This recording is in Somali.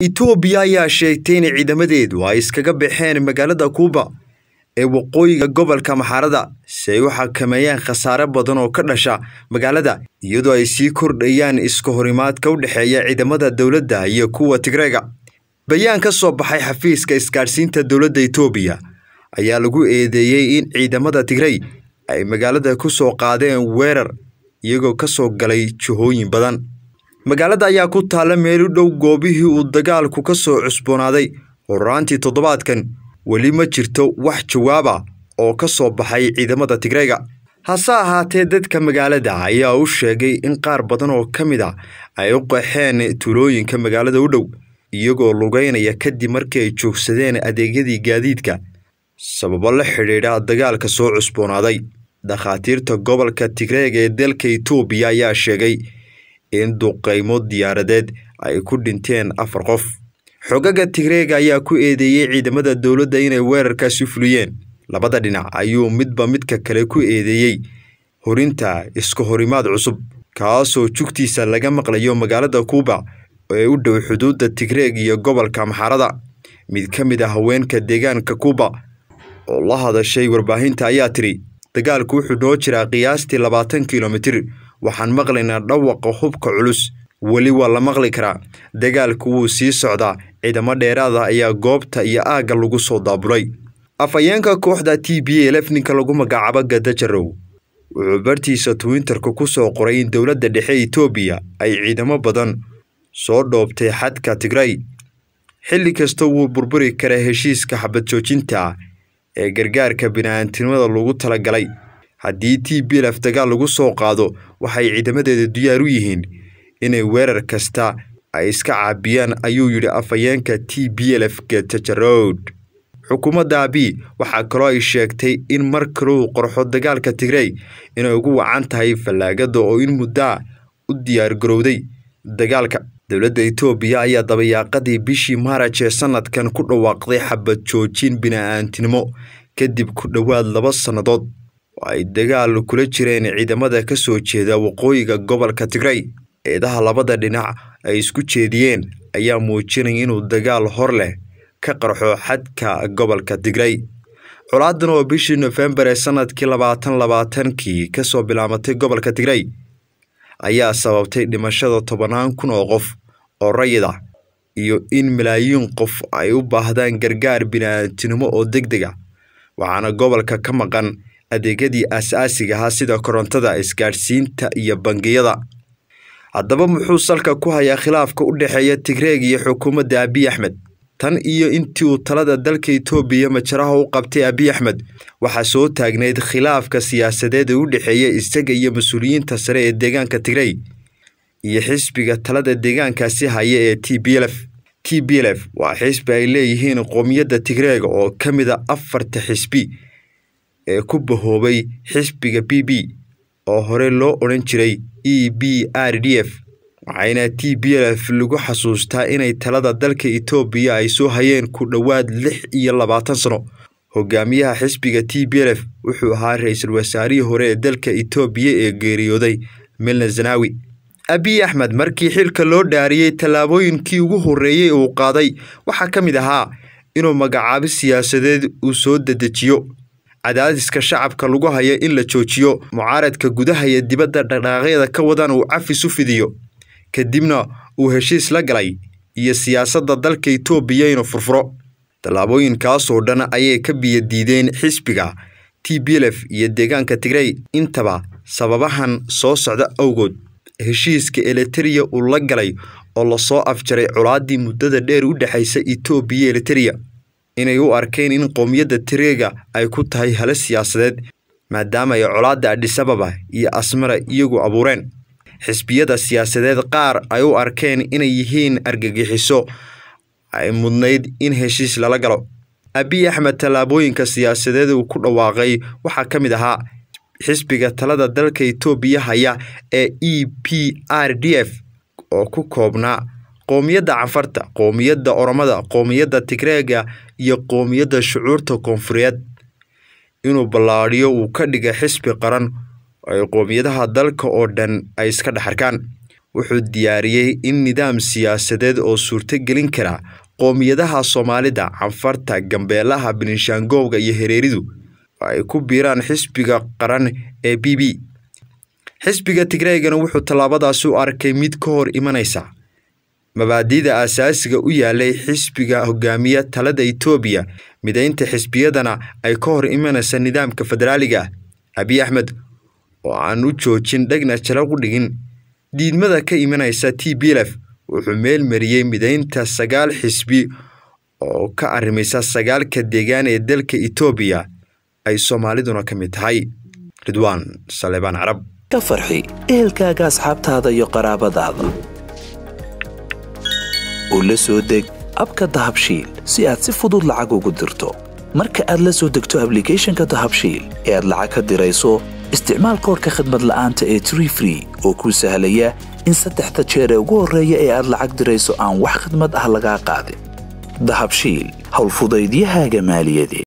itoobiya ayaa sheegtay in ciidamadeedu ay iskaga baxeen magaalada kuuba ee waqooyiga gobolka maxaarada si ay u xakameeyaan khasaare badan oo ka dhasha magaalada iyadoo ay sii kordhayaan iska horimaadka u dhexeeya ciidamada dowladda iyo kuwa tigreega bayaan ka soo baxay xafiiska isgaadhsiinta dowladda itoobiya ayaa lagu eedeeyey in ciidamada tigrey ay magaalada ku soo qaadeen weerar iyagoo ka soo galay jihooyin badan magaalada ayaa ku taalla meel u dhow goobihii uu dagaalku ka soo cusboonaaday horaantii toddobaadkan weli ma jirto wax jawaaba oo ka soo baxay ciidamada tigreega hase ahaatee dadka magaalada ayaa u sheegay in qaar badan oo ka mid a ay u qaxeen tuulooyinka magaalada u dhow iyagoo lugeynaya kadib markii ay joogsadeen adeegyadii gaadiidka sababo la xidhiidha dagaalka soo cusboonaaday dhakhaatiirta gobolka tigreega ee dalka itoobiya ayaa sheegay in duqaymo diyaaradeed ay ku dhinteen afar qof xogaga tigreega ayaa ku eedeeyey ciidamada dowladda inay weerarkaasi fuliyeen labada dhinac ayuu midba midka kale ku eedeeyey horinta iska horimaad cusub kaasoo jugtiisa laga maqlayo magaalada kuuba ee u dhow xuduudda tigreeg iyo gobolka maxaarada mid ka mid a haweenka deegaanka kuuba oo la hadashay warbaahinta ayaa tiri dagaalku wuxuu noo jiraa qiyaastii labaatan kilomitir waxaan maqlaynaa dhawaqa hubka culus weli waa la maqli karaa dagaalku wuu sii socdaa ciidamo dheeraada ayaa goobta iyo aagga lagu soo daabulay afhayeenka kooxda t b lf ninka lagu magacaabo gadajarow wuxuu bartiisa twitterka ku soo qoray in dowladda dhexe itoobiya ay ciidamo badan soo dhoobtay xadka tigrey xilli kasta wuu burburi karaa heshiiska xabad joojinta ee gargaarka bini-aantinimada lagu talagalay haddii t b lf dagaal lagu soo qaado waxay ciidamadeeda diyaar u yihiin inay weerar kasta ay iska caabiyaan ayuu yidhi afhayeenka t b lf getajarod xukuumadda abi waxaa kaloo ay sheegtay in mar kaleu qorxo dagaalka tigrey inay ugu wacan tahay fallaagada oo in muddaa u diyaargarowday dagaalka dowladda itoobiya ayaa dabayaaqadii bishii maaraj ee sanadkan ku dhawaaqday xabad joojin bini-aantinimo kadib ku dhowaad laba sannadood oo ay dagaal kula jireen ciidamada ka soo jeeda waqooyiga gobolka tigrey eedaha labada dhinac ay isku jeediyeen ayaa muujinaya inuu dagaal hor leh ka qarxo xadka gobolka tigrey colaadan oo bishii nofembar ee sanadkii labaatan labaatankii kasoo bilaabatay gobolka tigrey ayaa sababtay dhimashada tobannaan kun oo qof oo rayid ah iyo in malaayiin qof ay u baahdaan gargaar bini-aantinimo oo deg deg a waxaana gobolka ka maqan adeegyadii aas-aasiga ahaa sida korontada isgaadhsiinta iyo bangiyada haddaba muxuu salka ku hayaa khilaafka u dhexeeya tigreeg iyo xukuumadda abiy axmed tan iyo intii uu talada dalka itoobiya majaraha u qabtay abiy axmed waxaa soo taagnayd khilaafka siyaasadeed ee u dhexeeya isaga iyo mas-uuliyiinta sare ee deegaanka tigrey iyo xisbiga talada deegaankaasi haya ee t b lf t b lf waa xisbi ay leeyihiin qoomiyadda tigreega oo ka mid a afarta xisbi ee ku bahoobay xisbiga b b oo hore loo odhan jiray e b r d f waxayna t b lf lagu xasuustaa inay talada dalka itoobiya ay soo hayeen ku dhowaad lix iyo labaatan sano hogaamiyaha xisbiga t b lf wuxuu ahaa ra-iisul wasaarihii hore ee dalka itoobiya ee geeriyooday milna zanawi abiy axmed markii xilka loo dhaariyey tallaabooyinkii ugu horreeyey uu qaaday waxaa ka mid ahaa inuu magacaabo siyaasadeed uu soo dedejiyo cadaadiska shacabka lagu hayo in la joojiyo mucaaradka gudaha iyo dibadda dhaqdhaqaaqyada ka wadan uu cafis u fidiyo kadibna uu heshiis la galay iyo siyaasadda dalka itoobiya inuu furfuro tallaabooyinkaasoo dhan ayay ka biyadiideen xisbiga t b lf iyo deegaanka tigrey intaba sababahan soo socda awgood heshiiska eliteria uu la galay oo lasoo afjaray colaaddii muddada dheer u dhexaysa itoobiya eliteria inay u arkeen in qowmiyadda tireega ay ku tahay hale siyaasadeed maadaama ay colaadda adhisababa iyo asmara iyagu abuureen xisbiyada siyaasadeed qaar ay u arkeen inay yihiin argagixiso ay mudnayd in heshiis lala galo abiy axmed tallaabooyinka siyaasadeed uu ku dhawaaqay waxaa ka mid ahaa xisbiga talada dalka itoobiya haya ee e p r d f oo ku koobnaa qoomiyadda canfarta qoomiyadda oromada qoomiyadda tigreega iyo qoomiyadda shucuurta koonfureed inuu ballaadhiyo uu ka dhiga xisbi qaran ay qoomiyadaha dalka oo dhan ay iska dhex arkaan wuxuu diyaariyey in nidaam siyaasadeed oo suurtogelin kara qoomiyadaha soomaalida canfarta gambeelaha beninshaangowga iyo hereeridu ay ku biiraan xisbiga qaran ee b b xisbiga tigreegana wuxuu tallaabadaasi u arkay mid ka hor imanaysa mabaadi'da aasaasiga u yaalay xisbiga hogaamiya talada itoobiya midaynta xisbiyadana ay ka hor imanaysa nidaamka federaaliga ah abiy axmed oo aan u joojin dhegna jala u dhigin diidmada ka imanaysa t b lf wuxuu meel mariyey midaynta sagaal xisbi oo ka arrimaysa sagaalka deegaan ee dalka itoobiya ay soomaaliduna ka mid tahay ridwaan saleebaan carab ka farxi ehelkaaga asxaabtaada iyo qaraabadaada oo la soo deg abka dahabshiil si aad si fudud lacag ugu dirto marka aad la soo degto ablicathonka dahabshiil ee aad lacag ka dirayso isticmaal koorka khadmad la'aanta ee tree free oo kuu sahlaya in saddexda jeer ee ugu horreeya ee aad lacag dirayso aan wax khadmad ah lagaa qaadin dahabshiil howlfudaydiyahaaga maaliyadeed